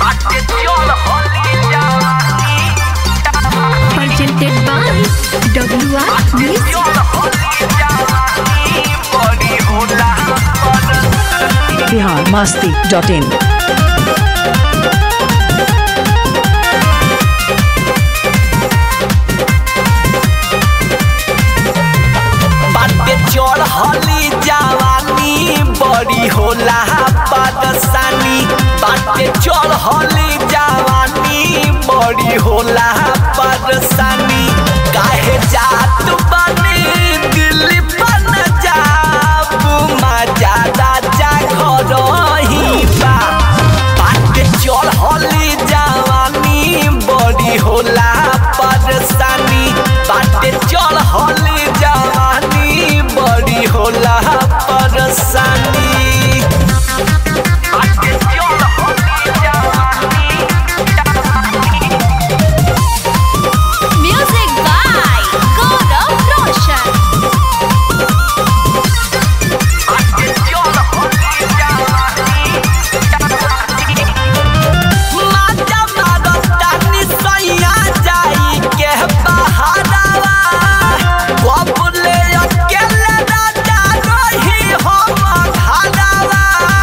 Presented by WR Music. Bihar Masti dot in बाटे चढ़ली जवानी बड़ी होला पदसानी बाटे चढ़ली जवानी बड़ी होला पदसानी काहे जात बनी दिल्ली बन जाब मजा राजा घर ही बा बाटे चढ़ली जवानी बड़ी होला परेशानी बाटे चढ़ली जवानी बड़ी होला परेशानी बाटे चढ़ली जवानी Music by Gaurav Roshan. बाटे चढ़ली जवानी माता मारतानी सैया जाई के बहारावा बबुले अकेले राजा रही हम घरावा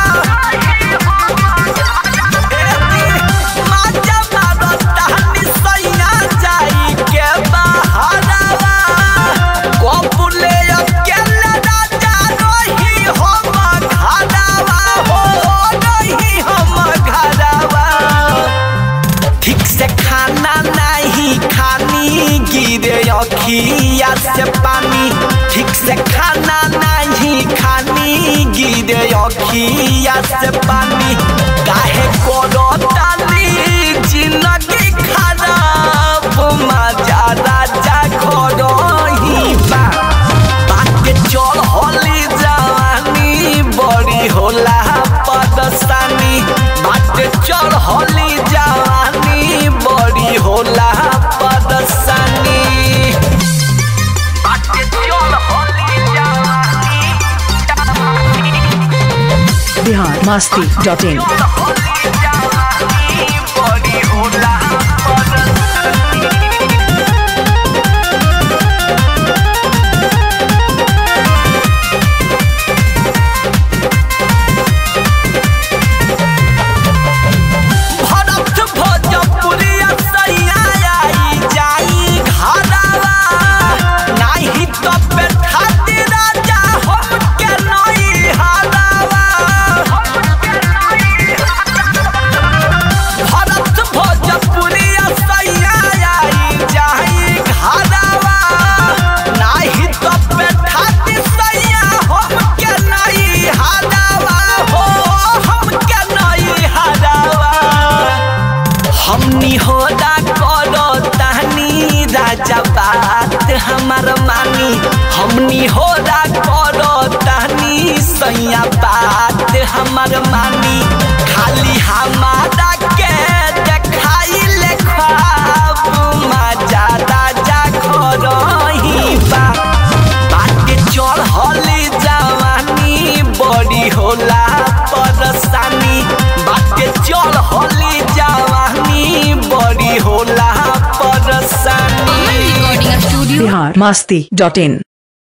माता मारतानी सैया जाई के बहारावा बबुले अकेले राजा रही हम घरावा हो रही हम घरावा ठीक से खाना नहीं खानी गिरे अखिया से पानी ठीक से खाना नहीं खानी गिरे अखिया से पानी काहे करो ताली जिंदगी खराब मजा राजा घरो ही बा बाटे चढ़ली जवानी बड़ी होला पदसानी बाटे चढ़ली जवानी बड़ी होला पदसानी बाटे चढ़ली जवानी बिहार मस्ती डॉट इन चढ़ली जवानी बड़ी होला पदसानी भरत भोजपुरिया सैया आई जाई घरावा नाही तो बैठाती राजा हमके नई हरावा भरत भोजपुरिया सैया आई जाई घरावा नाही तो बैठाती सैया हमके नई हरावा हो हमके नई हरावा हमनी होदा करो तहनी राजा बात हमार मानी हमनी होदा करो तहनी सैया बात हमार मानी खाली हमारा के देखाई ले ख्वाब मजा राजा घर ही बा बाटे चढ़ली जवानी बड़ी होला परेशानी बाटे चढ़ली जवानी बड़ी होला Aman परेशानी Recording Studio. Bihar Masti dot इन